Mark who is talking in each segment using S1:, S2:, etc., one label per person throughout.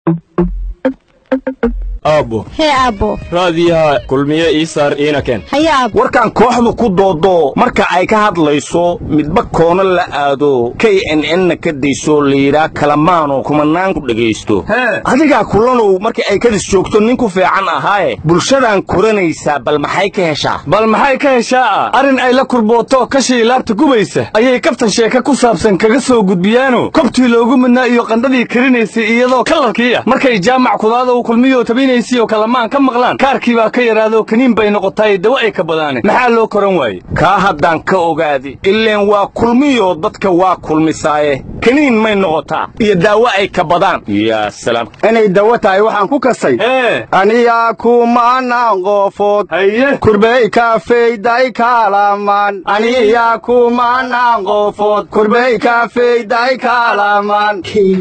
S1: aabbo
S2: hee aabbo
S1: raadiyaha kulmiye ii saar iina keen
S2: haye aabbo
S3: warkan kooxdu ku doodo marka ay ka hadlayso midba koona la aado k n n-na ka dayso layidhaa kalamaano kumanaan ku dhegaysto adigaa kulanow markii ay kadis joogto nin ku fiican ahaaye bulshadan koranaysaa bal maxay ka heshaa
S4: bal maxay ka heshaa arrin ay la kurbooto kashii laabta gubaysa ayay kaftan sheeka ku saabsan kaga soo gudbiyaano kobtii loogu midnaa iyo qandhadii karinaysay iyadoo kalarkii ah markay jaamac kudaada uu kulmiyo tabinaysiyo kalamaan ka maqlaan kaarkii baa ka yaraado kaniin bay noqotaay dawo ay ka badaane maxaa loo koran waaye
S3: kaa haddaan ka ogaadi ileen waa kulmiyo dadka waa kulmisaaye kaniin may noqotaa iyo daawo ay ka badaan yaa salaam
S5: inay dawo tahay waxaan ku kasay
S4: ee
S5: aniyaa kumanaan qoofood
S4: haye
S5: kurbey kaafeyday kaalamaan aniyaa kumanaan qoofood kurbey kaafeyday kaalamaan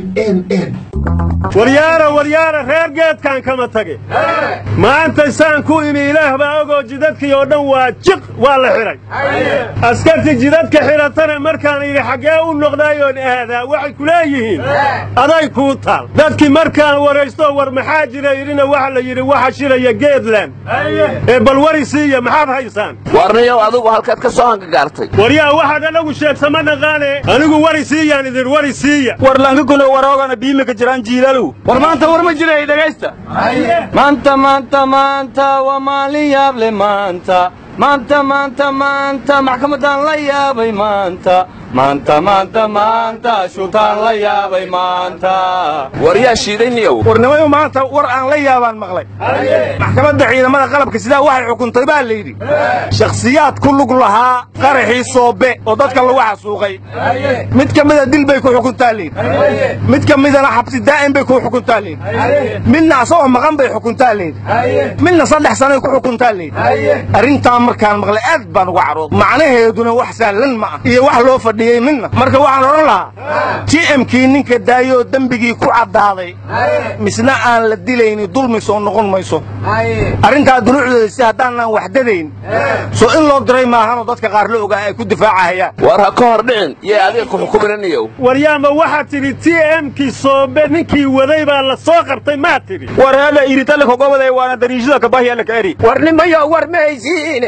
S6: waryaara waryaara reer geedkan kama tage maanta saan ku imi ilaah baa ogoo jidadkii oo dhan waa jiq waa la xidhay askartii jidadka xidhatana markaan yidhi xaggee u noqdaayoon aadaa waxay ku leeyihiin aday kuu taal dadkii markaan waraysto war maxaa jira yidhina waxa la yidhi waxa shiraya geedland ee bal wari siiya maxaad haysaan
S7: warnayow adigu halkaad ka soo hangagaartay
S6: waryaa waxaad anagu sheegsa ma dhaqaane anigu wari siiyaan idin wari siiya
S4: war lankakuna waroogana biimika jiraan jiilaalow war maanta war ma jiray dhegaysta maanta maanta maanta waa maalin yaable maanta maanta maanta maanta maxkamaddaan la yaabay maanta maanta maanta maanta shuutaan la yaabay maanta
S7: war yaa shiidayniyow
S3: warnimayo maanta war aan la yaabaan maqlay maxkamadda ciidamada qalabka sidaa waxay xukuntay baa la yidhi shakhsiyaad ku lug lahaa qaraxii soobe oo dadka lagu xasuuqay mid ka mida dil bay ku xukuntaa layidhi mid ka midana xabsi daa'im bay ku xukuntaa layidhi midna asagoo maqan bay xukuntaa layidhi midna saddex sanay ku xukuntaa layidhi arrintaa markaan maqlay aad baan uga carood macnaheeduna wax sahlan ma ah iyo wax loo fadhiyey midna marka waxaan odhan lahaa t mkii ninka daayoo dembigii ku caddaaday misna aan la dilayni dulmi soo noqon mayso arrintaa dunuucdeeda si haddaanaan waxdadayn soo in loo diray maahanoo dadka qaar la ogaa ay ku difaacahayaan
S7: war ha ka hor dhicin yee adiga ku xukuminaniyow
S6: waryaama waxaad tidhi t mkii soobe ninkii waday baa la soo qabtay maa tidhi
S4: war hada iritale kogobaday waana dariishada kabahyala ka eri
S7: warnimayo war ma haysiine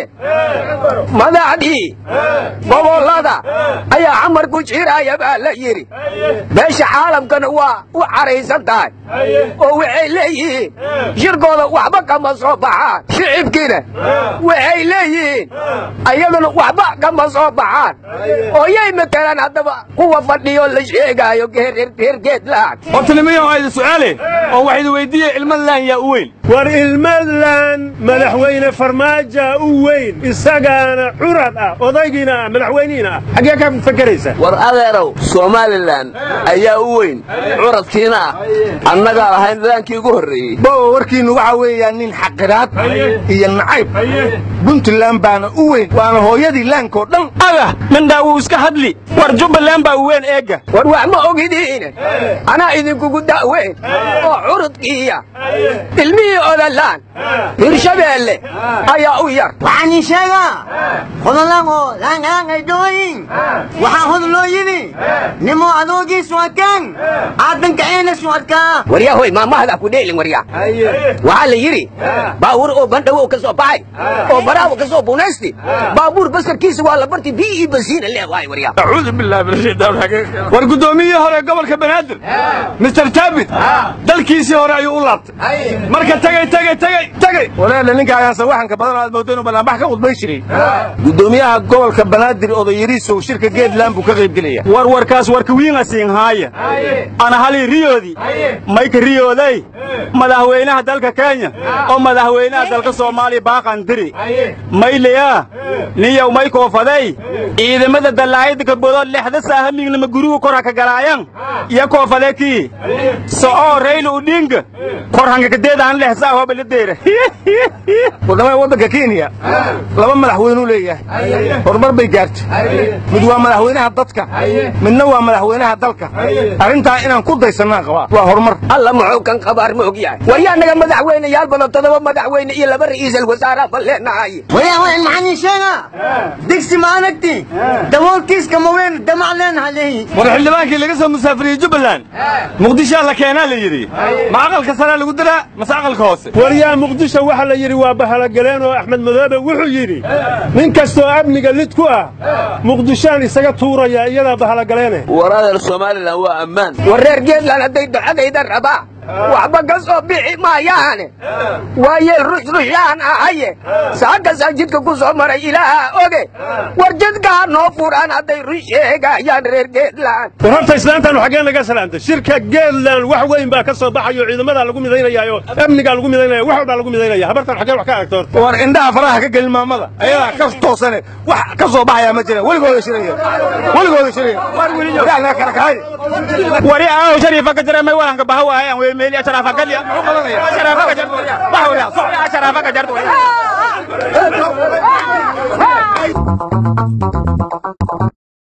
S7: madaxdii gobollada ayaa camar ku jiraya baa la yidhi beesha caalamkana waa u caraysan tahay oo waxay leeyihiin shirkooda waxba kama soo baxaan shicibkiina waxay leeyihiin ayaduna waxba kama soo baxaan oo yay matelaan haddaba kuwa fadhiyo la sheegaayo reer geedlaan
S4: horta nimayo ayda su'aale oo waxayda weydiiye ilmadlaan yaa u weyn
S6: war ilmadlan madaxweyne farmaaja u weyn isagaana curad ah odaygiina ah madaxweynihiina ah xaggee ka fakeraysa
S7: war adeerow somalilan ayaa u weyn curadkiina ah annagaa lahayn daankii ugu horreeyey
S3: bowa warkiinnu waxaa weeyaan nin xaqiraad iyo nacayb puntland baana u weyn waana hooyadii laankoo dhan
S4: aga mindhaa wuu iska hadli war jubbaland baa u weyn eegga
S7: war wax ma ogidiine anaa idinkugu da'weyn oo curudkiiya ilmihii odalaan hirshabeelle ayaa u yar
S8: waxaan ii sheegaa hodalango laangaangay dhoyin waxaa hod loo yidhi nimo adoogiisu adkaan aadankaciinasu adkaa
S7: waryaa hoy maamahada ku dheelin waryaa waxaa la yidhi baabuur oo bandhawow ka soo baxay oo baraawo ka soo bunaysti baabuur basarkiisa waa la barti bii iyo basiina leewaay waryaa
S4: acuudu billahi min ashaytaan rajiim war guddoomiyihii hore gobolka banaadir mister taabit dalkiisii hore ayuu u laabtay marka tagay tagay tagay tagay
S3: walaala ninka ayaansan waxanka badan aad moodo inuu ballaanbax ka khudbay jiray guddoomiyaha gobolka banaadir odayariisow shirka geedland buu ka qaybgelaya
S4: war warkaas warka wiinasiin haaya ana hali riyoodii mayka riyooday madaxweynaha dalka kenya oo madaxweynaha dalka soomaaliya baaqan diri mayleya niyow may koofaday ciidamada dallaayada kaboodood lexda saahamigna gurigu kor haka galaayan iyo koofade kii so'oo rayla udhinga kor hangakadeedaan lexsaa hoba la deera
S3: wadamada waddanka kenya laba madaxweynuu leeyahay horumar bay gaartay mid waa madaxweynaha dadka midna waa madaxweynaha dalka arrintaa inaan ku daysannaan qabaa waa horumar
S7: alla muxuu kan qabaar ma og yahay waryaanaga madaxweyneyaal badan toddoba madaxweyne iyo laba ra'iisal wasaaraha baan leenahay
S8: waya wayan maxaan ii sheega digsi ma anagti daboolkiiska ma weyn damac leenaha leeyi
S3: war xildhibaankii laga soo musaafiriyey jubbaland muqdishoa la keenaa la yidhi ma aqalka saraa lagu daraa mase aqalka hoose
S6: waryaa muqdisho waxaa la yidhi waa bahalogaleen oo axmed madoobe wuxuu yidhi nin kastoo amniga lid ku ah muqdishoaan isaga tuuraya iyadaa bahalogaleene
S2: waraadar somalilan waa ammaan
S7: war reer geedland hadday ducadayda rabaa waxba ka soo bixi maayaane waa yeel rushrushaan ahaye saakasaa jidka ku soo maray ilaaha oge war jidkaa noo furaan hadday rus sheegayaan reer geedland
S6: war horta islaantaanu xaggee naga salaamtay shirka geedland wax weyn baa ka soo baxayo ciidamadaa lagu midaynayaayo amnigaa lagu midaynaya wax walbaa lagu midaynaya habartan xaggee wax ka aragta horta
S3: war indhaha faraha ka gelin maamada ayadaa ka toosane wax ka soo baxayaa ma jiraan weligooda shiraya weligooda shiraya yaa naga kala kahay
S4: wari aaw shariifa ka jira may walanka baha waayaan wey meeli asharafa kalya asharafa ka jarto wax wariya so asharafa ka jarto